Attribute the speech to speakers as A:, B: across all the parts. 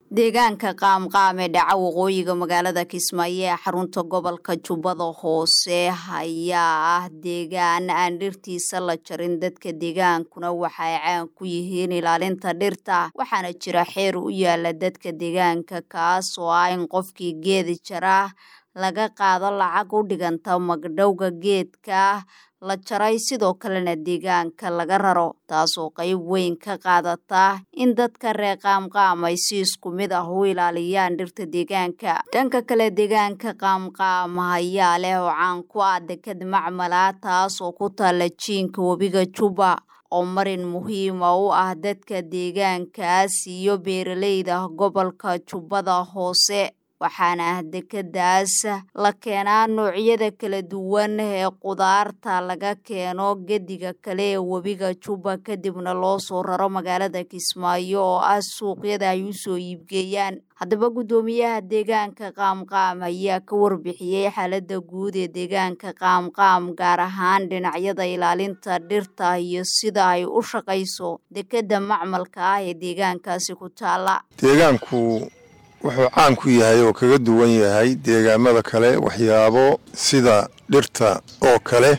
A: deegaanka qaamqaam ee dhaca waqooyiga magaalada kismaayo ee xarunta gobolka jubbada hoose ayaa ah deegaan aan dhirtiisa la jarin dadka deegaankuna waxa ay caan ku yihiin ilaalinta dhirta waxaana jira xeer u yaala dadka deegaanka kaas oo ah in qofkii geedi jara laga qaado lacag u dhiganta magdhowga geedka la jaray sidoo kalena deegaanka laga raro taasoo qayb weyn ka qaadata in dadka reer qaamqaam ay si isku mid ah u ilaaliyaan dhirta deegaanka dhanka kale deegaanka qaamqaam ayaa leh oo caan ku ah deked macmala taas oo ku taalla jiinka webiga juba oo marin muhiima u ah dadka deegaankaas iyo beeraleyda gobolka jubbada hoose waxaana dekedaas la keenaa noocyada kala duwan ee qudaarta laga keeno gediga kale ee webiga juba kadibna loo soo raro magaalada kismaayo oo ah suuqyada ay u soo iibgeeyaan haddaba guddoomiyaha deegaanka qaamqaam ayaa ka warbixiyey xaaladda guud ee deegaanka qaamqaam gaar ahaan dhinacyada ilaalinta dhirta iyo sida ay u shaqayso dekedda macmalka ah ee deegaankaasi ku taala
B: deegaanku wuxuu caan ku yahay oo kaga duwan yahay deegaamada kale waxyaabo sida dhirta oo kale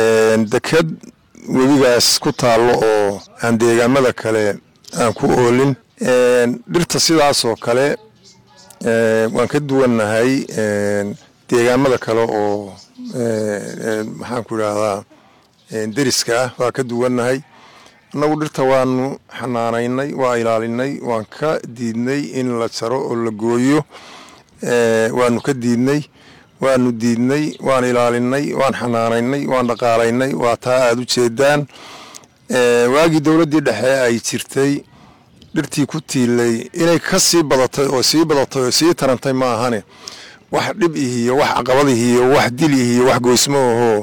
B: deked webigaas ku taallo oo aan deegaamada kale aan ku oolin dhirta sidaas oo kale waan ka duwannahay deegaamada kale oo maxaan ku idhaahdaa deriska ah waa ka duwannahay annagu dhirta waanu xanaanaynay waa ilaalinay waan ka diidnay in la jaro oo la gooyo waanu ka diidnay waanu diidnay waan ilaalinay waan xanaanaynay waan dhaqaalaynay waa taa aada u jeedaan waagii dowladdii dhexe ay jirtay dhirtii ku tiilay inay ka sii badatay oo sii badatay oo sii tarantay ma ahane wax dhib ihiyo wax caqabadihiyo wax dil ihiyo wax goysmo ahoo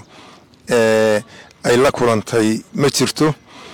B: ay la kulantay ma jirto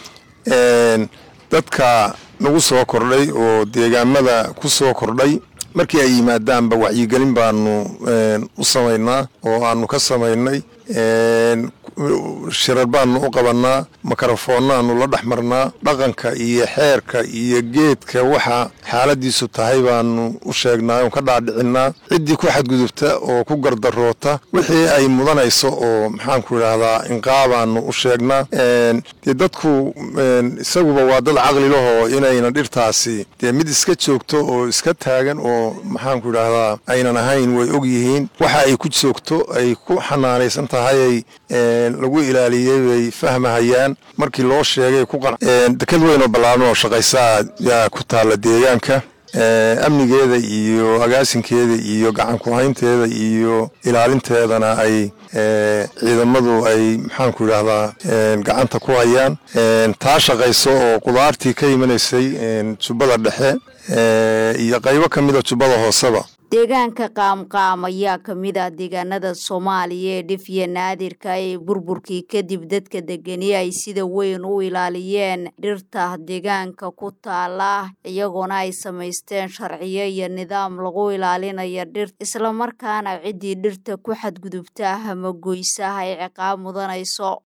B: dadka nagu soo kordhay oo deegaamada ku soo kordhay markii ay yimaadaanba wacyigelin baanu u samaynaa oo aanu ka samaynay shirar baanu u qabannaa makarafoonnaanu la dhex marnaa dhaqanka iyo xeerka iyo geedka waxa xaaladiisu tahay baanu u sheegnaa oon ka dhaadhicinaa ciddii ku xadgudubta oo ku gardaroota wixii ay mudanayso oo maxaanku idhaahdaa inqaabaanu u sheegnaa dee dadku isaguba waa dad caqli lahoo inayna dhirtaasi dee mid iska joogto oo iska taagan oo maxaanku idhaahdaa aynan ahayn way og yihiin waxa ay ku joogto ay ku xanaanaysan tahay lagu ilaaliyey bay fahmahayaan markii loo sheegay deked weyn oo ballaaran oo shaqaysaa yaa ku taalla deegaanka amnigeeda iyo agaasinkeeda iyo gacan ku-haynteeda iyo ilaalinteedana ay ciidamadu ay maxaanku idhaahdaa gacanta ku hayaan taa shaqayso oo qudaartii ka imanaysay jubbada dhexe iyo qaybo ka mida jubbada hooseba
A: deegaanka qaamqaam ayaa ka mid ah deegaanada soomaaliya ee dhifya naadirka ee burburkii kadib dadka degani ay sida weyn u ilaaliyeen dhirta deegaanka ku taala iyagoona ay samaysteen sharciyo iyo nidaam lagu ilaalinayo dhirta islamarkaana ciddii dhirta ku xadgudubta ama goysa ay ciqaab mudanayso